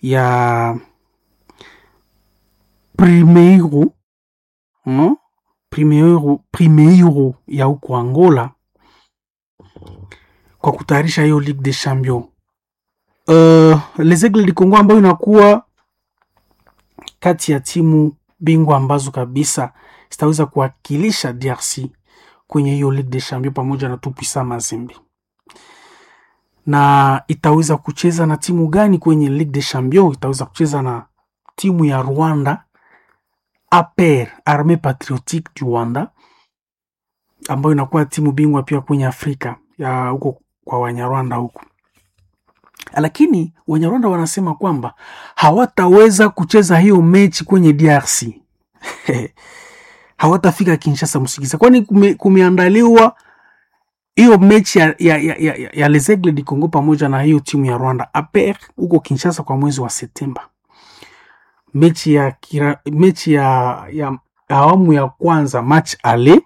ya Primeiro no? Primeiro, Primeiro ya huko Angola kwa kutayarisha hiyo Ligue des Champions. Uh, Les Aigles du Congo ambayo inakuwa kati ya timu bingwa ambazo kabisa zitaweza kuwakilisha DRC kwenye hiyo Ligue des Champions pamoja na Tupisa Mazembe. Na itaweza kucheza na timu gani kwenye Ligue des Champions? Itaweza kucheza na timu ya Rwanda APR, Armee Patriotique du Rwanda, ambayo inakuwa timu bingwa pia kwenye Afrika ya huko kwa Wanyarwanda huko lakini Wanyarwanda wanasema kwamba hawataweza kucheza hiyo mechi kwenye DRC hawatafika Kinshasa msikiza, kwani kume, kumeandaliwa hiyo mechi ya, ya, ya, ya, ya Les Aigles du Congo pamoja na hiyo timu ya Rwanda APR huko Kinshasa kwa mwezi wa Septemba. Mechi ya, kira, mechi ya, ya awamu ya kwanza match ale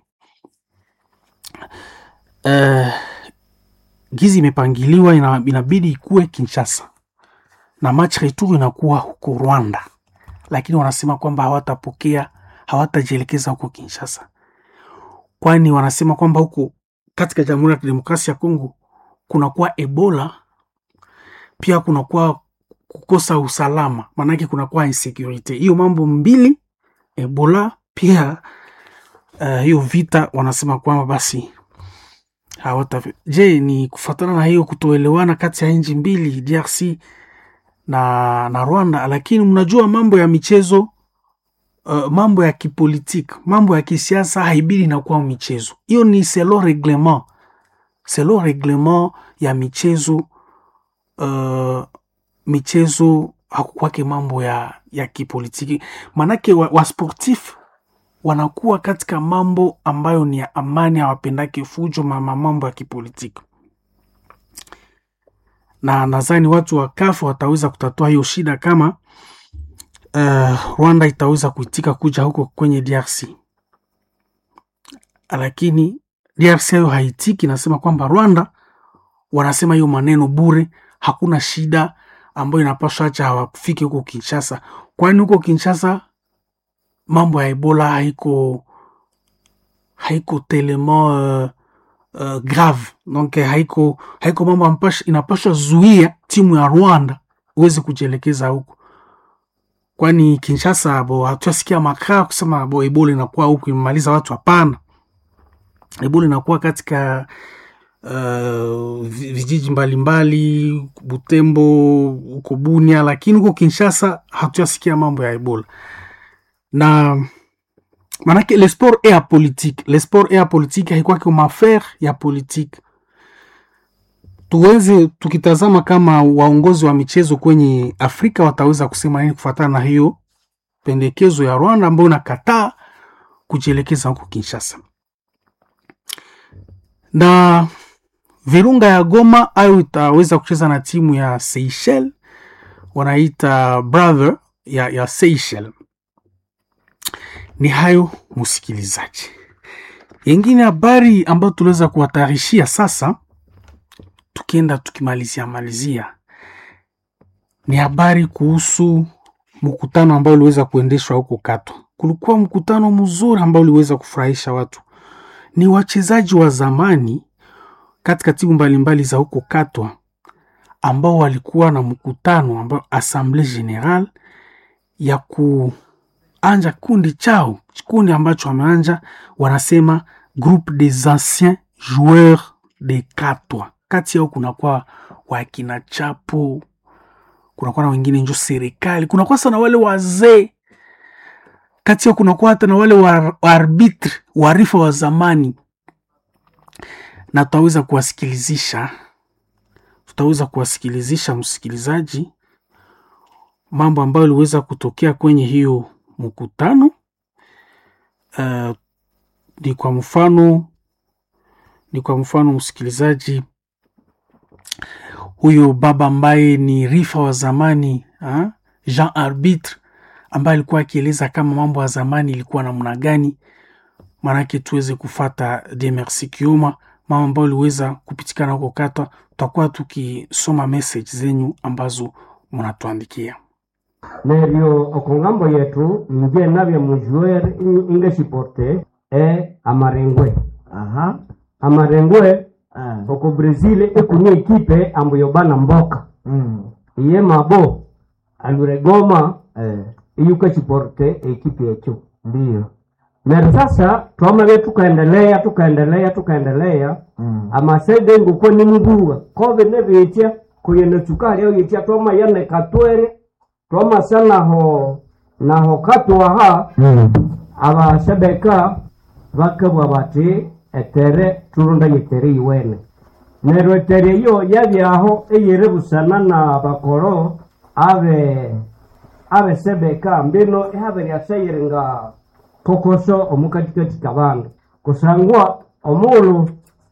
uh, gizi imepangiliwa ina, inabidi ikuwe Kinshasa na match retour inakuwa huko Rwanda, lakini wanasema kwamba hawatapokea hawatajielekeza huko Kinshasa, kwani wanasema kwamba huko katika Jamhuri ya Kidemokrasia ya Kongo kunakuwa Ebola, pia kunakuwa kukosa usalama, maanake kunakuwa insecurity. Hiyo mambo mbili, Ebola pia uh, hiyo vita, wanasema kwamba basi hawata. Je, ni kufuatana na hiyo kutoelewana kati ya nchi mbili DRC na, na Rwanda? Lakini mnajua mambo ya michezo uh, mambo ya kipolitiki, mambo ya kisiasa haibidi inakuwa michezo. Hiyo ni selo reglement, selo reglement ya michezo uh, michezo hakukwake mambo ya, ya kipolitiki, maanake wasportif wa wanakuwa katika mambo ambayo ni ya amani, hawapendake fujo, mama mambo ya kipolitiki, na nadhani watu wa kafu wataweza kutatua hiyo shida kama uh, Rwanda itaweza kuitika kuja huko kwenye DRC, lakini DRC hayo haitiki, nasema kwamba Rwanda wanasema hiyo maneno bure, hakuna shida ambayo inapaswa acha hawafike huko Kinshasa, kwani huko Kinshasa mambo ya Ebola haiko haiko telema uh, uh, grave donc haiko haiko mambo inapaswa zuia timu ya Rwanda uweze kujielekeza huko, kwani Kinshasa bo hatuasikia makaa kusema bo Ebola inakuwa huko imemaliza watu. Hapana, Ebola inakuwa katika uh, vijiji mbalimbali Butembo, huko Bunia, lakini huko Kinshasa hatuasikia mambo ya Ebola na manake le sport e ya politique, le sport e ya politique haikwake maaffaire ya politique. Tuweze tukitazama kama waongozi wa michezo kwenye Afrika wataweza kusema nini kufuatana na hiyo pendekezo ya Rwanda ambayo inakataa kujielekeza huko Kinshasa. Na Virunga ya Goma ayo itaweza kucheza na timu ya Seychelles, wanaita brother ya, ya Seychelles. Ni hayo msikilizaji, yengine habari ambayo tuliweza kuwatayarishia sasa, tukienda tukimalizia malizia, ni habari kuhusu mkutano ambao uliweza kuendeshwa huko Katwa. Kulikuwa mkutano mzuri ambao uliweza kufurahisha watu, ni wachezaji wa zamani katika timu mbalimbali za huko Katwa ambao walikuwa na mkutano ambao Assemblée Générale ya ku anja kundi chao kikundi ambacho wameanja wanasema groupe des anciens joueurs de Katwa. Kati yao kunakuwa wakina Chapo, kunakuwa na wengine njo serikali, kunakuwa sana wale wazee kati yao, kunakuwa hata na wale wa arbitre warifa wa zamani, na tutaweza kuwasikilizisha, tutaweza kuwasikilizisha msikilizaji mambo ambayo iliweza kutokea kwenye hiyo mkutano uh, ni kwa mfano ni kwa mfano msikilizaji, huyo baba ambaye ni rifa wa zamani ha? Jean Arbitre ambaye alikuwa akieleza kama mambo ya zamani ilikuwa namna gani, maanake tuweze kufata de merci Kioma, mama ambayo iliweza kupitikana huko Katwa. Tutakuwa tukisoma message zenyu ambazo mnatuandikia. neryo okongambo yetu inje nabya mujuer ingesiporte e amarengwe aha amarengwe ah. oko brazil ekunia ekipe ambuyo bana mboka mm. iye mabo aluregoma eh. iyukesiporte ekipe yetu ndiyo neryo sasa twamabye tukaendelea tukaendelea tukaendelea mm. amasede nguko nimubuwa kove nebitya kuyene sukali au yitya twama yane katwere twamasa naho naho katwaha mm. abasebeka bakabwa bati etere turunda yetere iwene neryo etere iyo yabyaho eyere busana na bakoro abe abe sebeka mbino ihabe lyaseyire nga kokoso omukatikati kabandu kusangwa omulu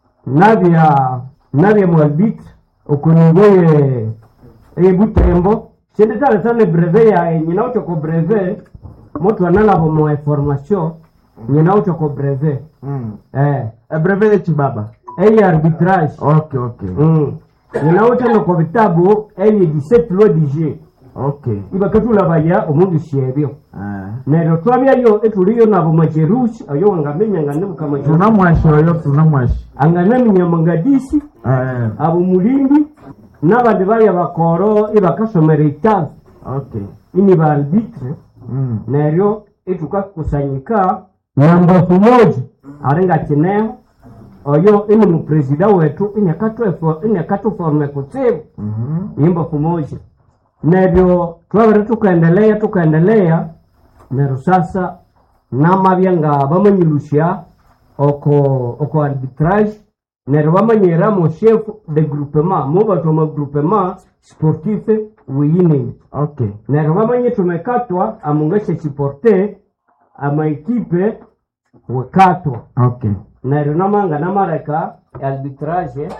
nabya nabya mwalbit okunigoye ebutembo sinditale tane breve yaye nyina utoko breve mutu analabo mu information nyina utoko breve mm. eh ebreve yechibaba eye arbitrage okay okay mm. nyina utano ko bitabu eye 17 loi du jeu okay ibakatulabaya omundu syebyo ah. neryo twabyayo etuliyo nabo majerusi oyo wangamenya nganebuka majerusi tunamwashi oyo tunamwashi anganaminya mangadisi eh. abo mulindi n'abandi baya bakoro ibakasomera itabu okay ini ba arbitre mm. neryo itukakusanyika nyambafu moja aringa kineho oyo ini mupresida wetu inyakatuforme kutsibu mm-hmm. imbafu moja neryo twabere tukaendelea tukaendelea neryo sasa namabya nga bamanyilusya oko oko arbitrage neryo bamanyiramo chef de groupement mubatu ama groupement sportif wiyineni okay neryo bamanye tumekatwa amungashe chiporte amaekipe wekatwa okay neryo namanga namareka arbitrage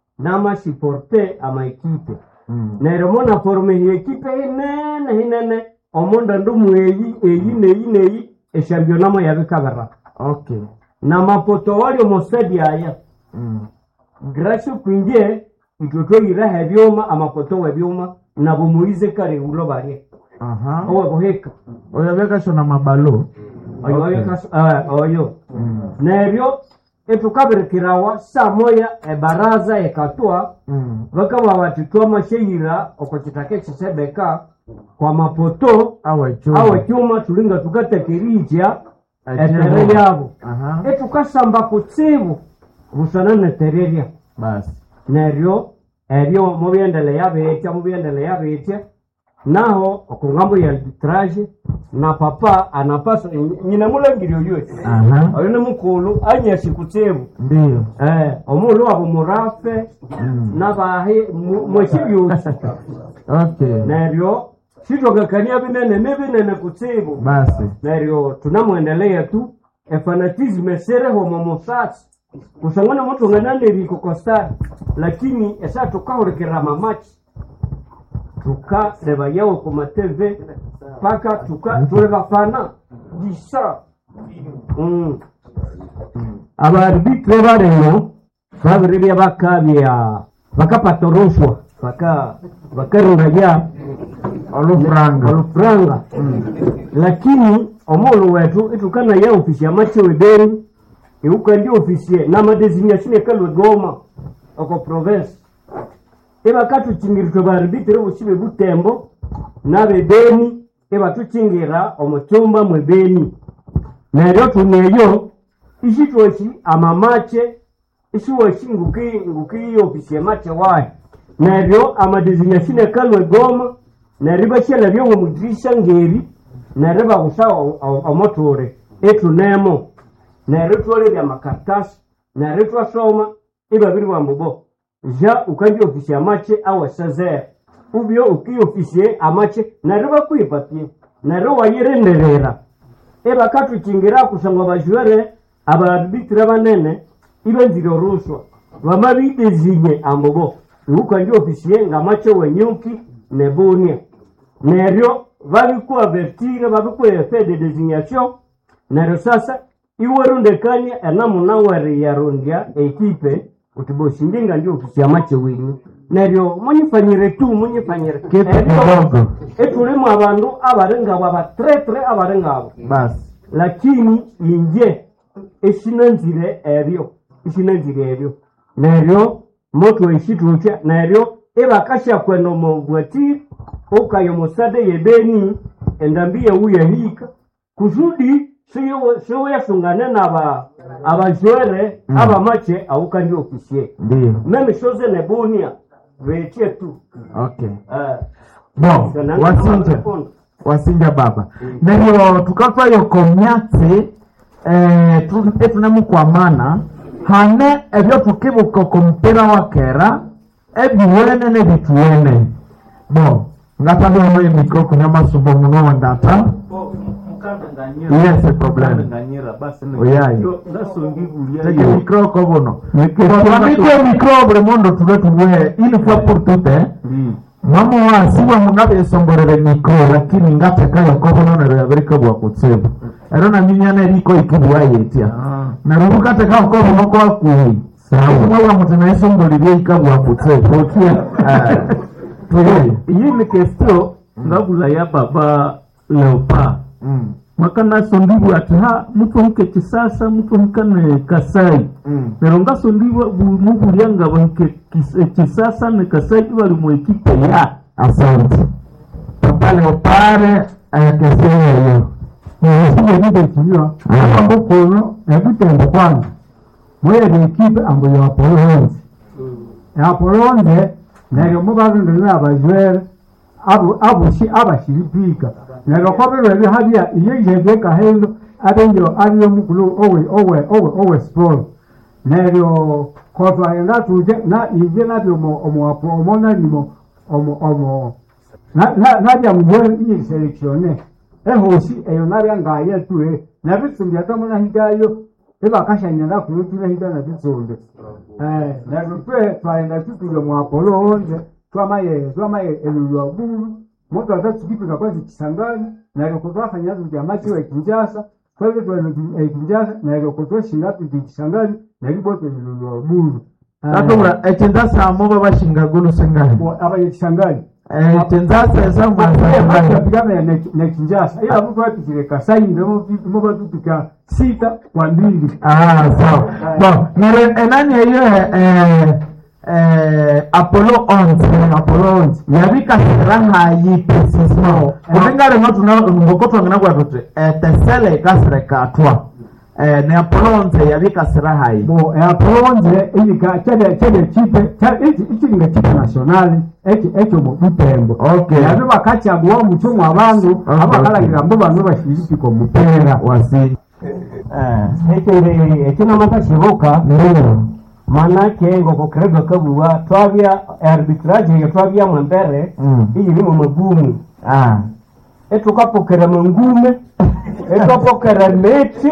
namasiporte amaekipe mm. neryo mona forume hi ekipe hinene hinene omonda ndumu eyi eyi neyi neyi eshampionamo yabikabera okay na mapoto wali omosadi aya mm. gracio kwinje itwe tweyiraha ebyuma amapoto webyuma nabo muize kare ulo barye aha owe buhika oyo bekasho na mabalo oyo Okay. oyo kas- ah, oyo mm. neryo etukabirikirawa saa moya ebaraza ekatwa mm. bakaba bati twamasheyira oko kitaka ekisebeka kwa mapoto awe chuma awe cyuma tulinga tugatekerija etere Etere. yabo aha etukasamba kutsibu busana netererya basi neryo ebyo mubyendelea bitya mubyendelea bitya naho okungambo ya arbitrage na papa anapasa nyina mulangiri oyo aha oyo ni mukulu anyasi kutsibu ndiyo eh omulu wabo murafe mm. nabahe mwekibyusi okay neryo sitogakania binene ni binene kutsibu basi neryo tunamwendelea tu efanatisme sereho momusasi kusangana mutu ng'ananiriko kostari lakini esa tukahurikira mamachi tukareba yawo ku mateve paka tuka tulebafana disa mm. abaarbitre bareno babiribya bakabya bakapatoroshwa baka bakarungaja olufuranga olufuranga lakini omulu wetu itukana ya ofisi ya mache webeni iukandi ofisi na madesignation ekalwe goma oko province ibakatuchingiritwe baribitire busibe butembo nabebeni ibatuchingira omuchumba mwebeni neryo tuneyo ishitwoshi amamache ishiwoshi nguki nguki ofisi ya mache wayo neryo amadesignation ekalwe goma neryo bakyala byowo mudirisha ngeri neryo bagusa omotore etunemo neryo twolebya amakaratasi neryo twasoma ibabiri bambubo ja ukandi ofisi amache awasazera ubyo ukiofisiye amache neryo bakwipapye neryo wayirenderera ebakatukingira kusangwa bajwere abaarbitire banene ibenzire oruswa bamabidezinye ambubo iukandi ofisiye ngamache wenyuki nebunia neryo babikuavertire babikuefe de designation neryo sasa iwerundekania enamuna weri yarundya ekipe kuti bosindinga ndi ofisi ya mache wenyu neryo munyifanyire tu munyifanyire Kitu Eryo, kidogo. etulimu abandu abali ngabo abatretre abali ngabo basi lakini inje esinanzire ebyo esinanzire ebyo neryo moto eshitucha neryo ibakasha kwena omubwatiri ukayo musade yebeni endambi yewuyahika kusudi siwuyasungane naba abajwere Mm. abamache aukandi ofisie ndio meme shoze nebunia veche tu okay Eh, bo sananga wasinja makondo. wasinja baba neryo tukatwayo komyatsi eh, tu- etunemukwamana hane ebyo tukibuka komupira wa kera ebiwene nebituwene bo ngatandamo emikro kunya masumbo muno wandata yes problem oyayi teke mikro ko buno twamike mikro buli mundu tube tuwe ili fwa pour tute mama wasiwa munabesongorere mikro lakini ngatekayo kobono yabirika bwa kutsibu ero naminyana eriko ikibwa yetia narubu kateka kobono kwa kuhi mwawa mutu naisongolirie ikabwa kutsibu okia tuye iyi ni kestio ngabula ya baba leopa Mm, mwakana sondibwa ati ha mutwe huke kisasa mutwe hukane kasai mm. nero ngasondibwa mubulya nga bahike kis- eh, kisasa ne kasai bali mu ekipe ya asante papa leopare ayakeseyeyo sinyekitekiliwa ambo kuno ebutembo kwanza mwere ekipe ambo ya apolonze apolonze neryo mubarondere abajwere abo aboshi abashiripika neryo kobirwere habya iyo yebye kahendo abenyo ariyo mukulu owe owe owe owe sport neryo kotwaenda tuje na ije nabyo omo omo apo omo nalimo omo omo na- na- nabya mujwere iyi selektione ehosi eyo nabya ngaye tue nabitsumbi atamunahigayo ebakashanyana kuyo tunahiga nabitsumbi neryo twe twaenda tutule mwapolo onze twamaye twamaye elulwa bulu moto atatukipika kwanza kisangani neryo kutwafanya tuti amachiwa ekinjasa twebe twene ekinjasa neryo kutweshinga tuti kisangani neriboto elulwa bulu tatubura echinzasa muba bashingagulu singani abaye kisangani echinzasa esa mwasangani apigana na Kinshasa ila mtu apigile Kasai ndio mmoja tupika sita kwa mbili Ah, sawa. Bon, nere enani eyo eh eh Apollo 11, Apollo 11. Yabika siraha yi precisement. Kulingana na tuna ngokoto ngina kwa tote. Eh tesele kasre katwa. Eh ne Apollo 11 yabika siraha yi. bo ya bronze ili ka chede chede chipe cha ichi ichi nga chipe nationali eki ekyo mu butembo Okay. yabe bakachagua mucho mwa bantu Okay, abakalagira mbo bano bashiriki ko mupira Wasi. ekindi ekinamakashibuka Ndio. manake ngokokererwa kabuwa twabya arbitrage eyo twabyamo mbere Mm. iyirimu magumu Ah. etukapokera mangume etwapokera meti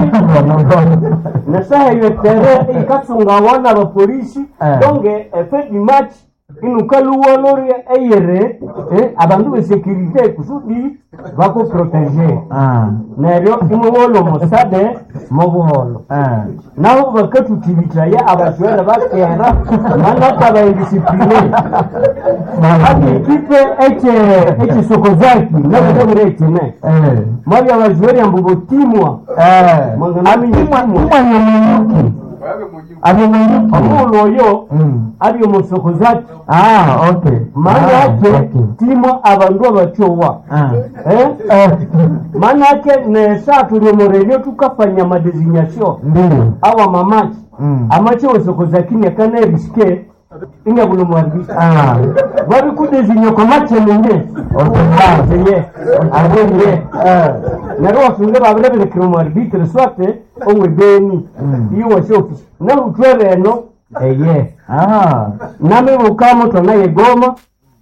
nasaha eyo tere ikasunga wana abapolisi Eh. donge efedi match inukaluwoloria eyere eh, abandu besekirite kusudi bakuprotege Ah. neryo imuwolo musade mubuholo Ah. nabo bakatutibitaya abashwere bakera manaka bayidisipline hadi ikipe eche echisokozaki nabudabure ekine Eh. mwabi abashwere ambubotimwa Eh. mwanganaminyitimwa Mwanyamuki. Abemanyuki. omuulu oyo Mm. ali omusokozaki Ah, okay. maana Ah, yake okay. timwa abandu abatyowa Ah. eh? maana yake nesa tuli omurevyo tukafanya madesignation Ndio. awa mamachi Mm. amache osokozaki nyakanaerisike ingabulomwarbisa Ah. babikudezinya kwa mache nenge Otomaze. abenye naro wasunge babireberekera omwarbitre swate owe beni iyo wase ofisi nahutwere eno eye Ah. namibukamo twanaye goma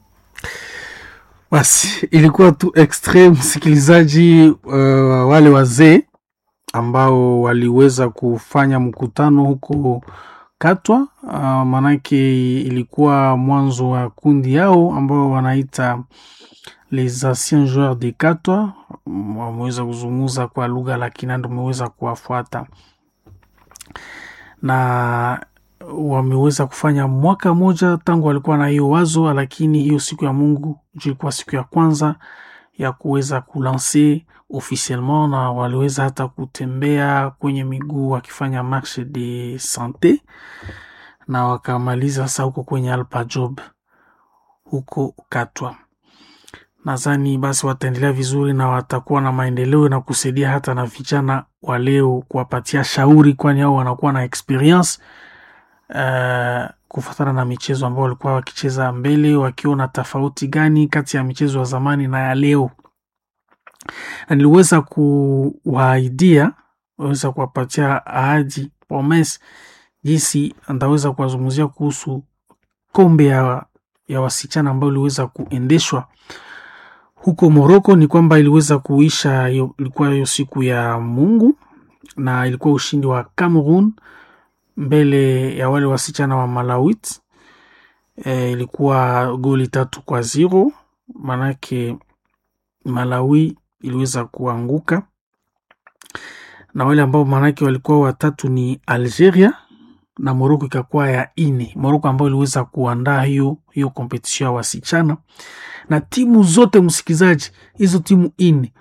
Basi ilikuwa tu extreme msikilizaji, uh, wale wazee ambao waliweza kufanya mkutano huko Katwa. Uh, manake ilikuwa mwanzo wa kundi yao ambao wanaita les anciens joueurs de Katwa. Mm, Wameweza kuzungumza kwa lugha la Kinanda, umeweza kuwafuata na wameweza kufanya mwaka moja tangu walikuwa na hiyo wazo, lakini hiyo siku ya Mungu ilikuwa siku ya kwanza ya kuweza kulanse officiellement, na waliweza hata kutembea kwenye miguu wakifanya marche de sante, na wakamaliza sasa huko kwenye Alpa Job huko Katwa. Nadhani basi wataendelea vizuri na watakuwa na maendeleo na kusaidia hata na vijana wa leo kuwapatia shauri, kwani hao wanakuwa na experience uh, kufuatana na michezo ambao walikuwa wakicheza mbele, wakiona tofauti gani kati ya michezo ya zamani na ya leo, na niliweza kuwaidia weza kuwapatia ahadi promise jinsi ndaweza kuwazungumzia kuhusu kombe ya, ya wasichana ambayo iliweza kuendeshwa huko Moroko. Ni kwamba iliweza kuisha, ilikuwa hiyo siku ya Mungu na ilikuwa ushindi wa Cameroon mbele ya wale wasichana wa Malawit. E, ilikuwa goli tatu kwa zero, manake Malawi iliweza kuanguka na wale ambao manake walikuwa watatu ni Algeria na Moroko ikakuwa ya ine. Moroko ambayo iliweza kuandaa hiyo hiyo kompetition ya wasichana na timu zote, msikilizaji, hizo timu ine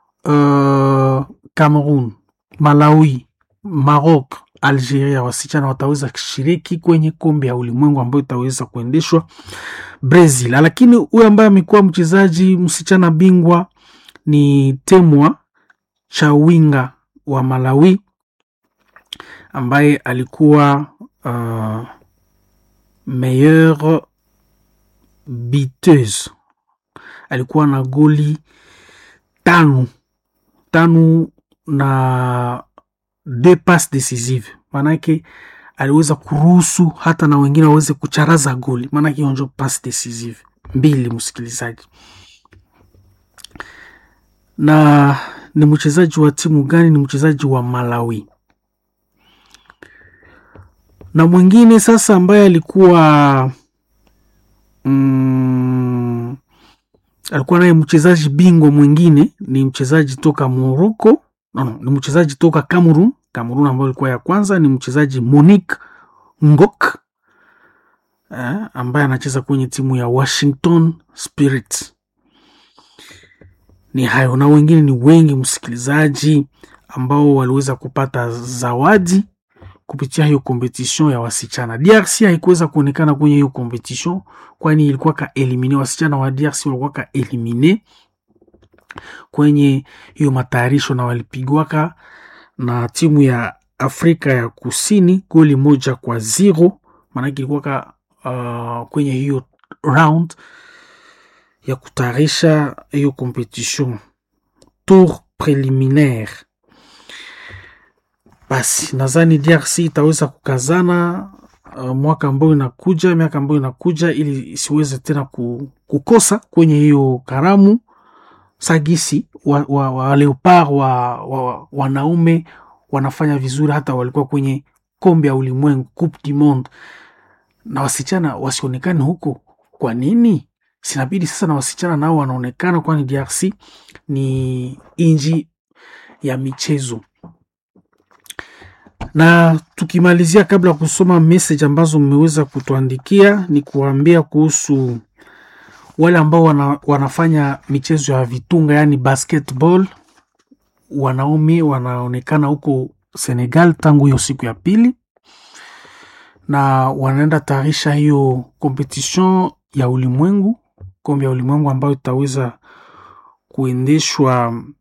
uh, Cameroon, Malawi, Maroc, Algeria, wasichana wataweza kushiriki kwenye kombe ya ulimwengu ambayo itaweza kuendeshwa Brazil. Lakini huyo ambaye amekuwa mchezaji msichana bingwa ni Temwa Chawinga wa Malawi ambaye alikuwa uh, meilleure biteuse, alikuwa na goli tano tano na deux passes decisive, maanake aliweza kuruhusu hata na wengine waweze kucharaza goli, maanake onjo pass decisive mbili, msikilizaji. Na ni mchezaji wa timu gani? Ni mchezaji wa Malawi. Na mwingine sasa ambaye alikuwa mm, alikuwa naye mchezaji bingwa mwingine ni mchezaji toka Morocco No, no, ni mchezaji toka Cameroon. Cameroon ambayo ilikuwa ya kwanza ni mchezaji Monique Ngok eh, ambaye anacheza kwenye timu ya Washington Spirit. Ni hayo na wengine ni wengi msikilizaji, ambao waliweza kupata zawadi kupitia hiyo competition ya wasichana. DRC haikuweza kuonekana kwenye hiyo competition, kwani ilikuwa ka elimine, wasichana wa DRC walikuwa ka elimine kwenye hiyo matayarisho na walipigwaka na timu ya Afrika ya Kusini goli moja kwa zero. Maanake ilikuwaka uh, kwenye hiyo round ya kutayarisha hiyo competition tour preliminaire. Basi nadhani DRC itaweza kukazana uh, mwaka ambao inakuja, miaka ambayo inakuja, ili isiweze tena kukosa kwenye hiyo karamu sagisi wa, wa, wa leopard wa, wa, wanaume wanafanya vizuri, hata walikuwa kwenye kombe ya ulimwengu Coupe du Monde, na wasichana wasionekane huko. Kwa nini? Sinabidi sasa na wasichana nao wanaonekana, kwani DRC ni inji ya michezo. Na tukimalizia, kabla ya kusoma message ambazo mmeweza kutuandikia, ni kuambia kuhusu wale ambao wana, wanafanya michezo ya vitunga yani basketball. Wanaume wanaonekana huko Senegal tangu hiyo siku ya pili, na wanaenda tayarisha hiyo competition ya ulimwengu, kombe ya ulimwengu ambayo itaweza kuendeshwa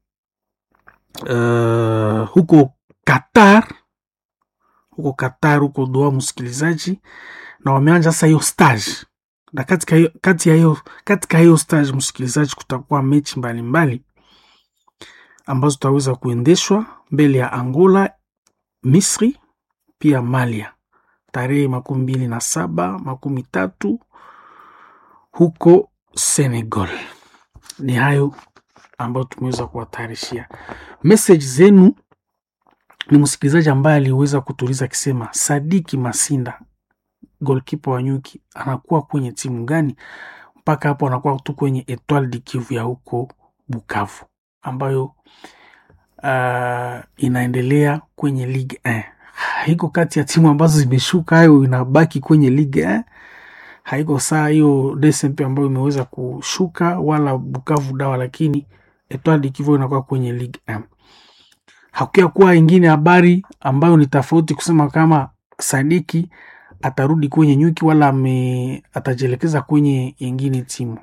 uh, huko Qatar, huko Qatar, huko Doha, msikilizaji, na wameanja sasa hiyo stage na katika hiyo kati ya hiyo katika hiyo stage msikilizaji, kutakuwa mechi mbalimbali ambazo tutaweza kuendeshwa mbele ya Angola, Misri pia Malia tarehe makumi mbili na saba makumi tatu huko Senegal. Ni hayo ambayo tumeweza kuwatayarishia. Message zenu ni msikilizaji ambaye aliweza kutuliza akisema Sadiki Masinda golkipa wa Nyuki anakuwa kwenye timu gani? Mpaka hapo anakuwa tu kwenye Etoile du Kivu ya huko Bukavu, ambayo uh, inaendelea kwenye Ligue 1. haiko kati ya timu ambazo zimeshuka, hayo inabaki kwenye ligue eh? haiko saa hiyo DSMP ambayo imeweza kushuka wala Bukavu Dawa, lakini Etoile du Kivu inakuwa kwenye ligue 1. Hakuya kuwa ingine habari ambayo ni tofauti kusema kama Sadiki atarudi kwenye nyuki wala ame, atajielekeza kwenye ingine timu.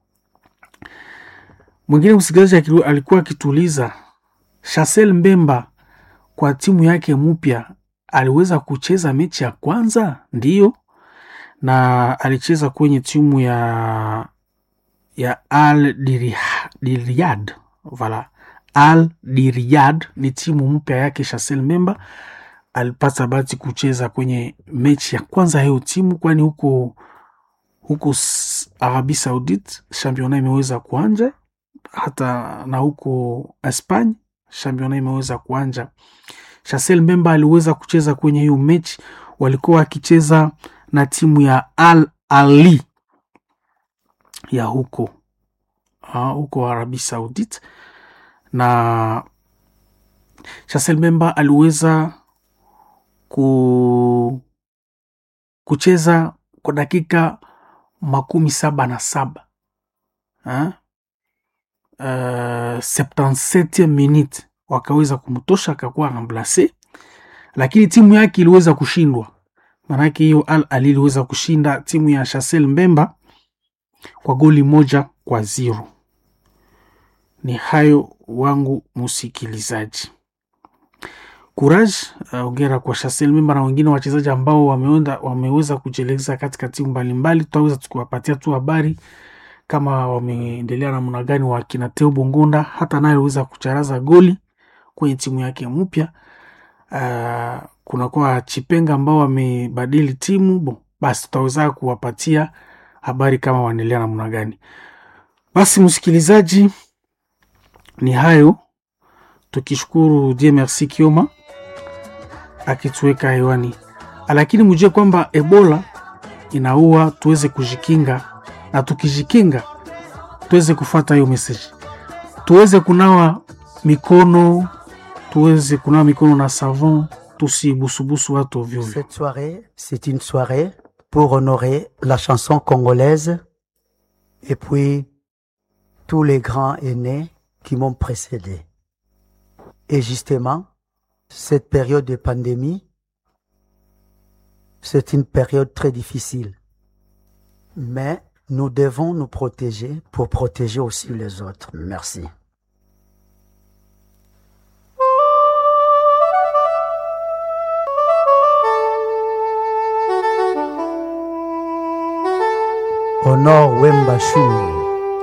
Mwingine msikilizaji alikuwa akituuliza Chancel Mbemba kwa timu yake mpya aliweza kucheza mechi ya kwanza, ndiyo, na alicheza kwenye timu ya ya Al Diriyad vala Al Diriyad ni timu mpya yake Chancel Mbemba alipata bahati kucheza kwenye mechi ya kwanza hiyo timu, kwani huko huko Arabi Saudite championa imeweza kuanja, hata na huko Espanya championa imeweza kuanja. Chancel Mbemba aliweza kucheza kwenye hiyo mechi, walikuwa wakicheza na timu ya Al Ali ya huko ha, huko Arabi Saudite, na Chancel Mbemba aliweza ku kucheza kwa dakika makumi saba na saba uh, 77 minute wakaweza kumtosha akakuwa remplace, lakini timu yake iliweza kushindwa. Maanake hiyo Al Ali iliweza kushinda timu ya Chancel Mbemba kwa goli moja kwa zero. Ni hayo wangu msikilizaji. Courage ongera uh, kwa Chancel Mbemba na wengine wachezaji ambao wameenda wameweza kujieleza katika timu mbalimbali. Tutaweza tukiwapatia tu habari kama wameendelea namna gani. Wakina Teo Bongonda hata naye aliweza kucharaza goli kwenye timu yake mpya. Uh, kunakuwa Chipenga ambao wamebadili timu bon, basi tutaweza kuwapatia habari kama waendelea namna gani. Basi msikilizaji, ni hayo tukishukuru Dieu merci Kioma akituweka hewani, lakini mjue kwamba Ebola inaua, tuweze kujikinga, na tukijikinga tuweze kufuata hiyo message, tuweze kunawa mikono, tuweze kunawa mikono na savon, tusibusubusu watu ovyo ovyo. Cette soirée, c'est une soirée pour honorer la chanson congolaise et puis tous les grands aînés qui m'ont précédé. Et justement, cette période de pandémie, c'est une période très difficile. Mais nous devons nous protéger pour protéger aussi les autres. Merci. Honor Wemba Shungu.